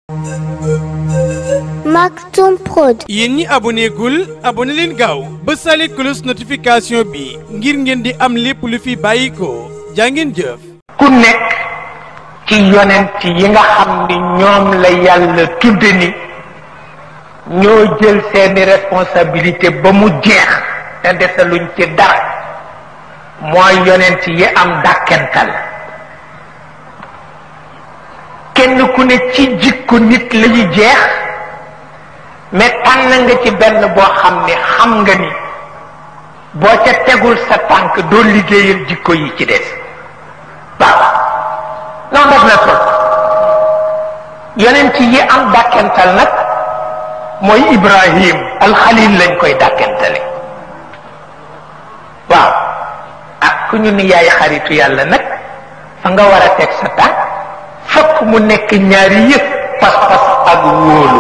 Maktoum Prod. yéen ñi aboné gul aboné leen gaaw ba sale cloche notification bi ngir ngeen di am lépp lu fi bàyyi ko jaa ngeen jëf. ku nekk ci yonent yi nga xam ni ñoom la yàlla tudde ni ñoo jël seeni responsabilité ba mu jeex te desaluñ ci dara mooy yonent yi am dàkkental kenn ku ne ci jikko nit la ñu jeex mais tànn nga ci benn boo xam ne xam nga ni boo ca tegul sa tànk doo liggéeyal jikko yi ci des waaw noonu def na trop yonent yi am dàkkental nag mooy Ibrahim alxalil lañ koy dàkkentale waaw ah ku ñu ni yaay xaritu yàlla nag fa nga war a teg sa tànk fokk mu nekk ñaari yëpp pas-pas ak wóolu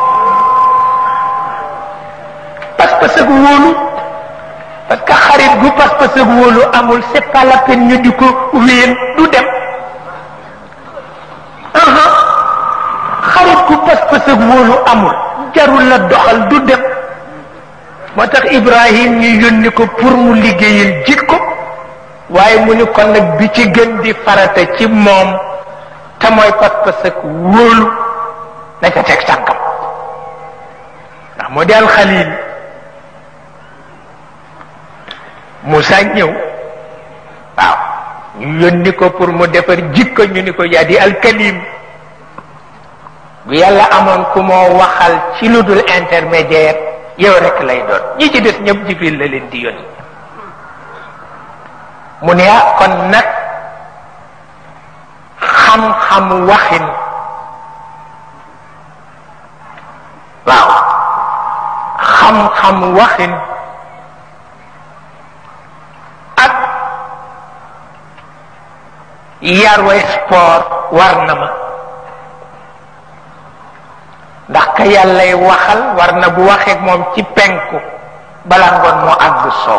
pas-pas ak wóolu parce que xarit gu pas-pas ak wóolu amul c'est pas la peine ñu di ko wéen du dem aha xarit gu pas-pas ak wóolu amul jarul la doxal du dem moo tax Ibrahim ñu yónni ko pour mu liggéeyal jikko waaye mu ni kon nag bi ci gën di farata ci moom te mooy pas-pas ak wóolu na ca teg tànkam ndax moo di alxalil Moussa ñëw waaw ñu yónni ko pour mu defar jikko ñu ni ko yaa di alkalim bu yàlla amoon ku moo waxal ci lu dul intermédiaire yow rek lay doon ñi ci des ñëpp jibril la leen di yónni mu ne ah kon nag xam-xam waxin waaw xam-xam waxin ak yarwa sport war na ma ndax ka yàllay waxal war na bu waxeek moom ci penku bala ngoon moo àgg soow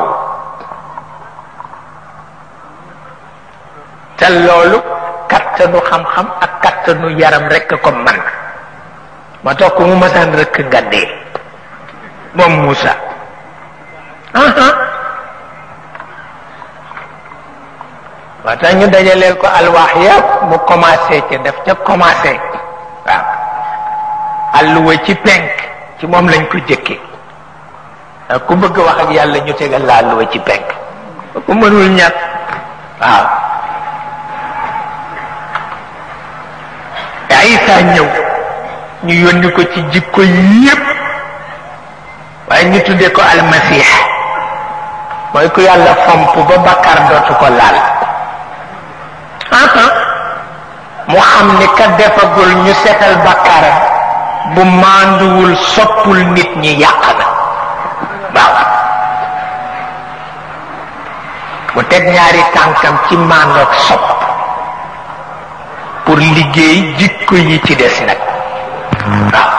te loolu kattanu xam-xam ak kattanu yaram rekk ko man ma tax ku mu masaan rëkk nga dee moom Moussa moo tax ñu dajaleel ko alwaax yëpp mu commencé ca def ca commencé waaw alluwa ci penk ci moom lañ ko jëkke ku bëgg wax ak yàlla ñu tegal la alluwa ci penk ku mënul ñàkk waaw Isa ñëw ñu yónni ko ci jikko yépp waaye ñu tuddee ko almasix mooy ku yàlla fomp ba bakkar dootu ko laal mu xam ni ka defagul ñu setal bakkaram bu mànduwul soppul nit ñi yàq na waaw mu teg ñaari tànkam ci màndoog sopp pour liggéey jikko yi ci des nag waaw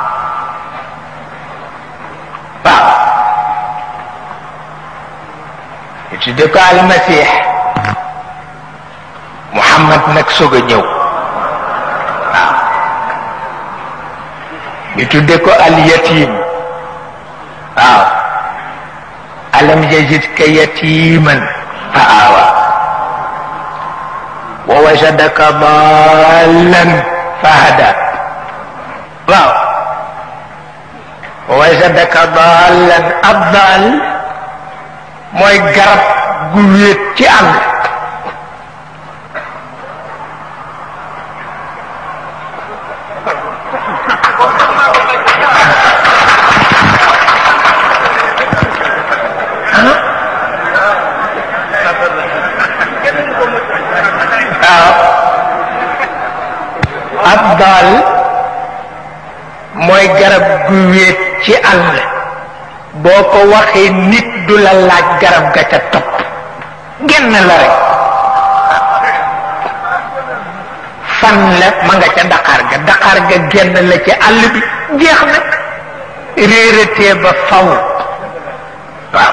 waaw ñu tudde ko almasix muhammad nag soog a ñëw waaw ñu tudde ko alyatim waaw alam yajidka yatiman fa awa wa wajadaka dallan fa hada waaw wa wajadaka dallan ab daal mooy garab gu wéet ci àll ab daal mooy garab gu wéet ci àll boo ko waxee nit du la laaj garab ga ca topp genn la rek fan la ma nga ca daqaar ga daqaar ga genn la ci àll bi jeex na réeratee ba faw waaw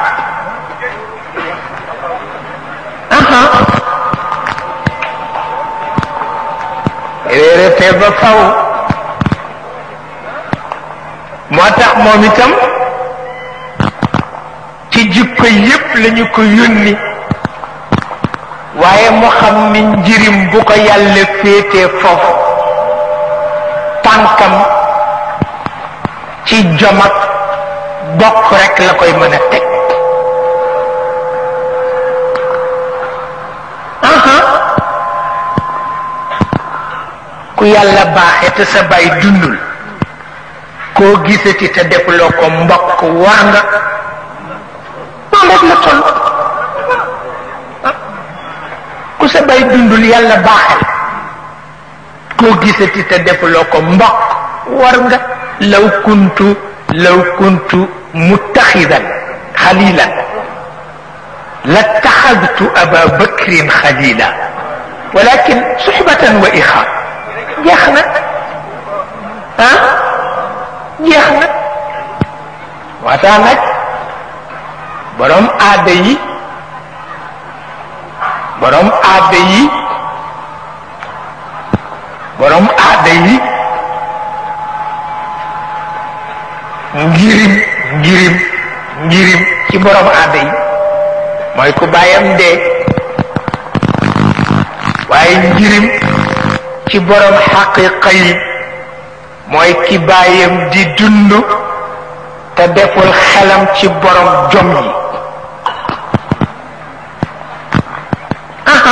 réeratee ba faw moo tax moom itam ci jikko yépp lañu ko yónni waaye mu xam ni njirim bu ko yàlla féetee foofu tànkam ci jom ak bokk rekk la koy mën a teg aha ku yàlla baaxe te sa bay dundul koo gisati te defuloo ko mbokk war nga noonu rek la toll ku sa bay dundul yàlla baaxal koo gisati te defuloo ko mbokk war nga law kuntu law kuntu muttaxidan xalilan la taxadtu aba bakrin xalila walakin suxbatan wa ixaa jeex na ah jeex na waataa nag borom aada yi borom aada yi borom aada yi ngirim ngirim ngirim ci borom aada yi mooy ku bàyyam dee waaye ngirim ci borom xaqiqa yi mooy ki bàyyam di dund te deful xelam ci borom jom yi aha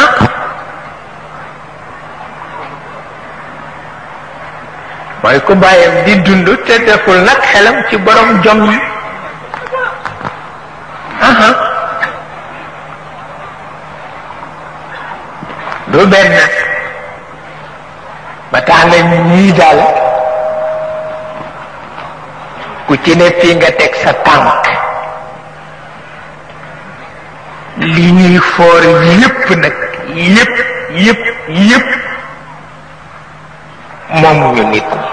mooy ku bàyyam di dund te deful nag xelam ci borom jom yi aha du benn ba tax na ñii daal ku ci ne fii nga teg sa tànk li ñuy foor yépp nag yépp yépp yépp moom ñu nit ñi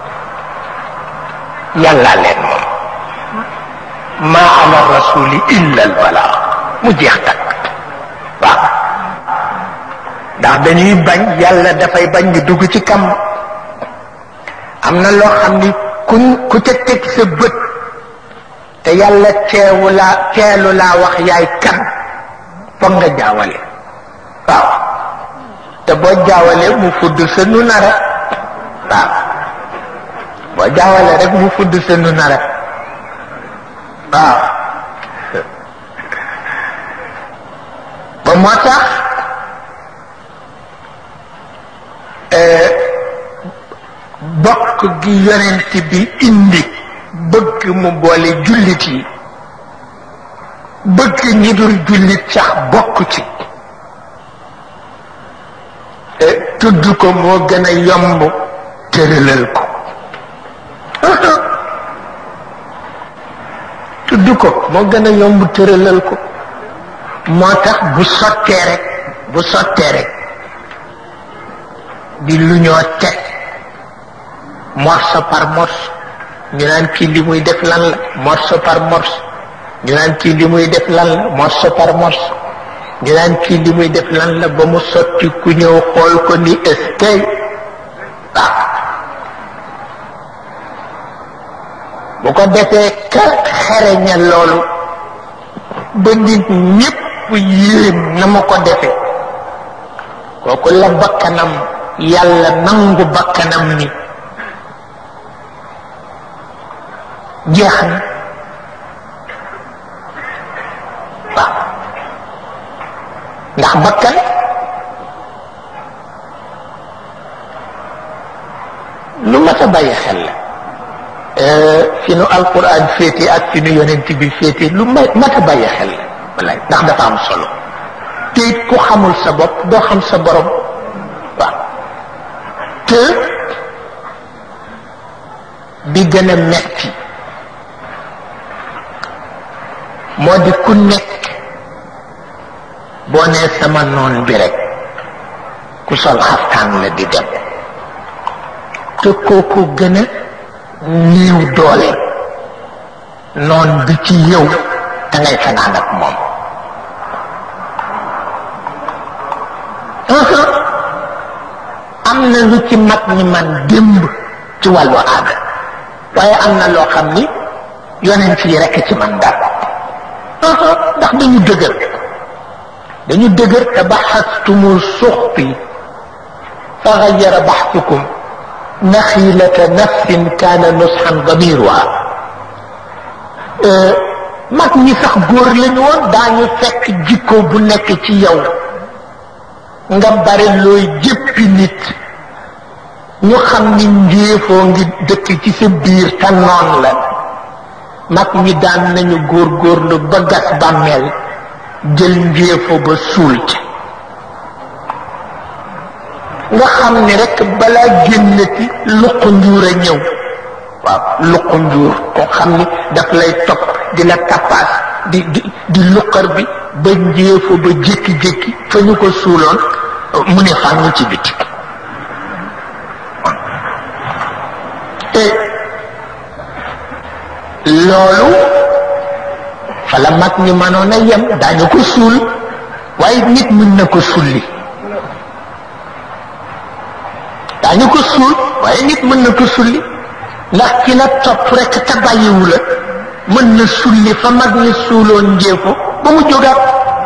yàlla leen moom maa ala rasuli illa al balaa mu jeex takk waaw ndax dañuy bañ yàlla dafay bañ ñu dugg ci kam am na loo xam ni kuñ ku ca teg sa bët te yàlla teewu laa teelu laa wax yaay kan foog nga jaawale waaw te boo jaawalee mu fudd sa nu nara waaw boo jaawalee rek mu fudd sa nu nara waaw ba moo tax bokk gi yonent bi indi bëgg mu boole jullit yi bëgg ñi dul jullit sax bokk ci tudd ko moo gën a yomb tëralal ko tudd ko moo gën a yomb tëralal ko moo tax bu sottee rek bu sottee rek di lu ñoo teg morceau par morceau ñu naan kii li muy def lan la morceau par morceau ñu naan kii li muy def lan la morceau par morceau ñu naan kii li muy def lan la ba mu sotti ku ñëw xool ko ni eskay waaw bu ko defee ka xereña loolu ba nit ñépp yéem na ma ko defee kooku la bakkanam yàlla nangu bakkanam ni jeex na waaw ndax bakkan lu mat a bàyyi xel la fi nu alquran féete ak fi nu yonent bi féete lu mat a bàyyi xel la wallaay ndax dafa am solo te it ku xamul sa bopp doo xam sa borom waaw te bi gën a metti moo di ku nekk boo nee sama noon bi rek ku sol xaftaan la di dem te kooku gën a néew doole noon bi ci yow da ngay fanaan ak moom am na lu ci mag ñi man démb ci wàllu aada waaye am na loo xam ni yonent yi rekk ci man dara ndax dañu dëgër dañu dëgër te baxastumu suxti fa gayara baxtukum naxilata nafsin kaana nusxan damiruha mag ñi sax góor lañu woon daañu fekk jikko bu nekk ci yow nga bare looy jëppi nit ñu xam ni njéefoo ngi dëkk ci sa biir te noon la mag ñi daan nañu góor góorlu ba gas bàmmeel jël njéefoo ba suul ci nga xam ni rekk balaa génnati luq njuur a ñëw waaw luq njuur koo xam ni daf lay topp di la tappaas di di di luqar bi ba njéefoo ba jékki-jékki fa ñu ko suuloon mu ne fànn ci biti te loolu fa la mag ñi mënoon a yem daañu ko suul waaye nit mën na ko sulli daañu ko suul waaye nit mën na ko sulli ndax ki la topp rekk te bàyyiwu la mën na sulli fa mag ñi suuloon njéefo ba mu jógaat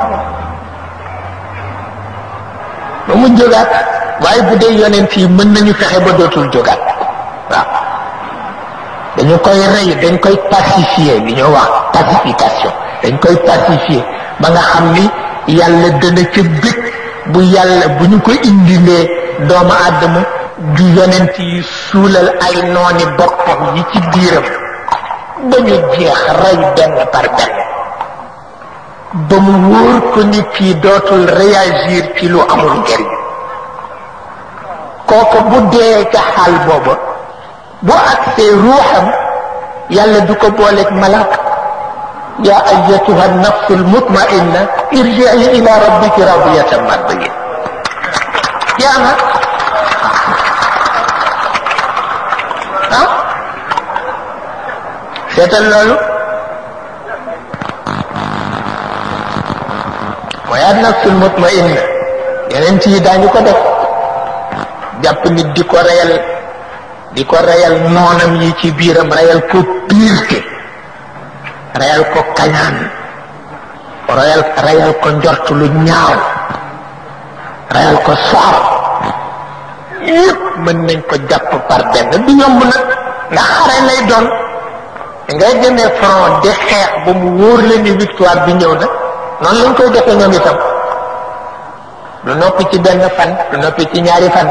ba mu jógaat waaye bu dee yonent yi mën nañu fexe ba dootul jógaat waaw dañu koy rey dañ koy pacifier li ñoo wax pacification dañ koy pacifier ba nga xam ni yàlla dana ca bëgg bu yàlla bu ñu ko indilee doomu àddama ju yonent yi suulal ay nooni boppam yi ci biiram ba ñu jeex rey benn par benn ba mu wóor ko ni kii dootul réagir ci lu amul njëriñ kooku bu dee ca xaal booba bu agsee ruuxam yàlla du ko booleeg malaaka yaa ayatuha nafsu almutmainna irjii ila rabbiki radiyatan mardiya yaa nga ah seetal loolu mooy an nafsul mutmainna yeneen ci daañu ko def jàpp nit di ko reyal di ko reyal noonam yi ci biiram reyal ko piirte reyal ko kañaan reyal reyal ko njort lu ñaaw reyal ko soxor yépp mën nañ ko jàpp par benn du yomb nag ndax xare lay doon ngay demee front di xeex ba mu wóor la ni victoire bi ñëw na noonu lañ koy defee ñoom itam du noppi ci benn fan du noppi ci ñaari fan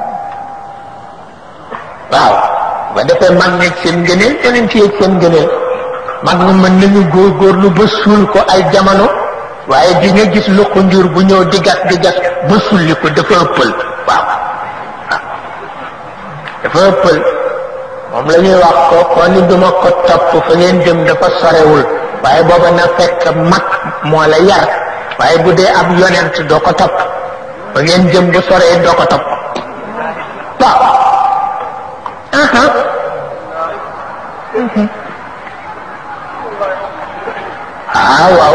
waaw ba defee mag ñeeg seen ngëneel yeneen ci yeeg seen ngëneel mag ñu mën nañu góorgóorlu ba suul ko ay jamono waaye di nga gis lu ko njur bu ñëw di gas di gas ba sulli ko dafa ëppal waaw waaw dafa ëppal moom la ñuy wax ko ko ni duma ko topp fa ngeen jëm dafa sorewul waaye booba na fekk mag moo la yar waaye bu dee ab yonent doo ko topp fa ngeen jëm bu soree doo ko topp waaw aha ah waaw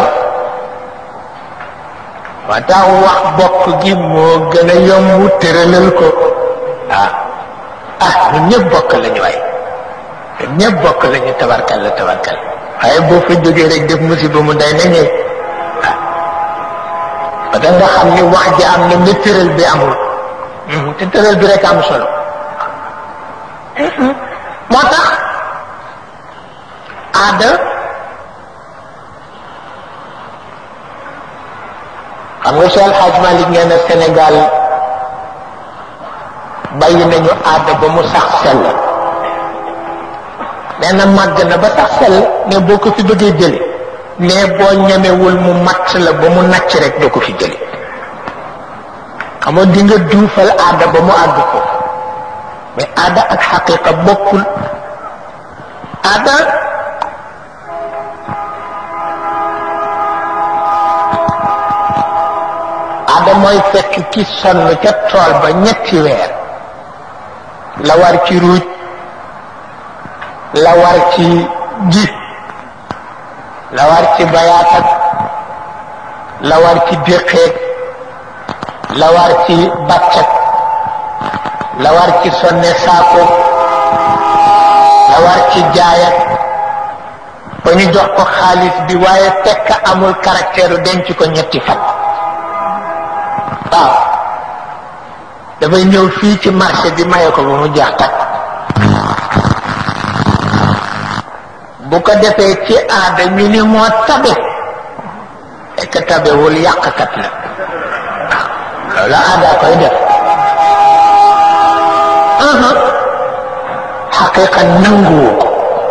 wa tax wax bokk gi moo gën a yomb tëralal ko ah ah ñun ñëpp bokk lañu waay ñun ñëpp bokk lañu tabarkal la tabarkal waaye boo fa jógee rek def musiba mu day na ñëw ah ba da nga xam ni wax ji am na mais tëral bi amul te tëral bi rek am solo moo tax aada xam nga Cheikh El Hadj Malick nee na Sénégal bàyyi nañu aada ba mu sax sell nee na màgg na ba sax sell ne boo ko fi bëggee jële ne boo ñemewul mu matt la ba mu nacc rek doo ko fi jële xam nga di nga duufal aada ba mu àgg ko mais aada ak xaqiqa bokkul aada aada mooy fekk ki sonn ca tool ba ñetti weer la war ci ruuj la war ci ji la war ci bayaatak la war ci déqeeg la war ci bàccak la war ci sonne saako la war ci ci jaayat ba ñu jox ko xaalis bi waaye fekk amul caractère denc ko ñetti fan waaw dafay ñëw fii ci marché bi maye ko ba mu jeex takk bu ko defee ci aada ñu ni moo tabe fekk tabewul yàqkat la waaw loolu aada koy def xaqiqa nanguwu ko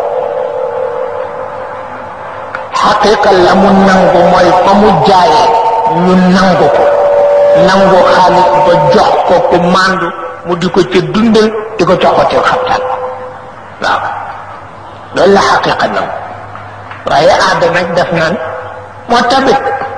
xaqiqa la mu nangu mooy fa mu jaayee ñu nangu ko nangu xaalis ba jox ko ku màndu mu di ko ca dundal di ko joxatil xabtaan waaw loolu la xaqiqa nangu waaye aada nag def naan moo tabit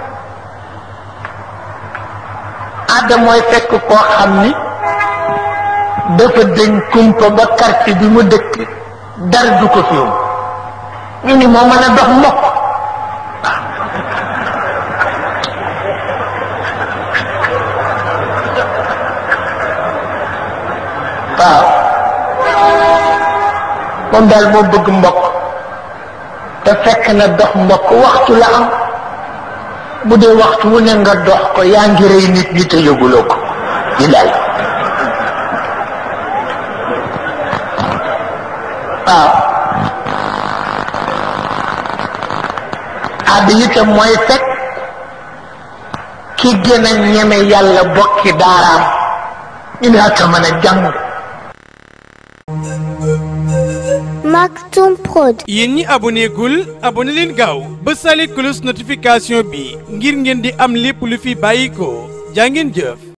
aada mooy fekk koo xam ni dafa dañ kumpa ba quartier bi mu dëkk dara du ko fi ñu ni moo mën a dox mokk waaw moom daal moo bëgg mbokk te fekk na dox mbokk waxtu la am bu dee waxtu wu ne nga dox ko yaa ngi rey nit ñi te yëguloo ko di daal waaw àdd itam mooy fekk ki gën a ñeme yàlla bokki daaraam ñu ne ak a mën a jàng Maktoum Prod. yéen ñi aboné gul aboné leen gaaw bësale cloche notification bi ngir ngeen di am lépp lu fi bàyyi ko jaa ngeen jëf